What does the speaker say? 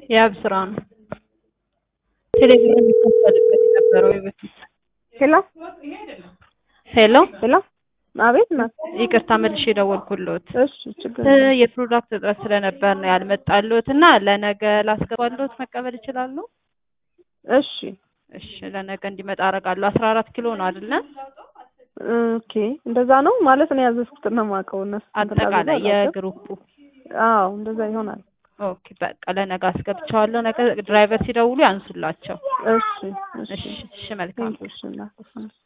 የአብ ስራ ነው። ቴሌብር የሚከፈልበት የነበረው የበፊት ሄሎ ሄሎ ሄሎ፣ አቤት እናት። ይቅርታ መልሼ የደወልኩልዎት እሺ ችግር እ የፕሮዳክት እጥረት ስለነበር ነው ያልመጣልዎት እና ለነገ ላስገባልዎት መቀበል ይችላሉ? እሺ እሺ ለነገ እንዲመጣ አደርጋለሁ። አስራ አራት ኪሎ ነው አይደለ? ኦኬ፣ እንደዛ ነው ማለት ነው ያዘዝኩት ነው የማውቀው። እነሱ አጠቃላይ የግሩፑ አዎ፣ እንደዛ ይሆናል። ኦኬ በቃ ለነገ አስገብቼዋለሁ። ነገ ድራይቨር ሲደውሉ ያንሱላቸው። እሺ እሺ እሺ መልካም እሺ እናት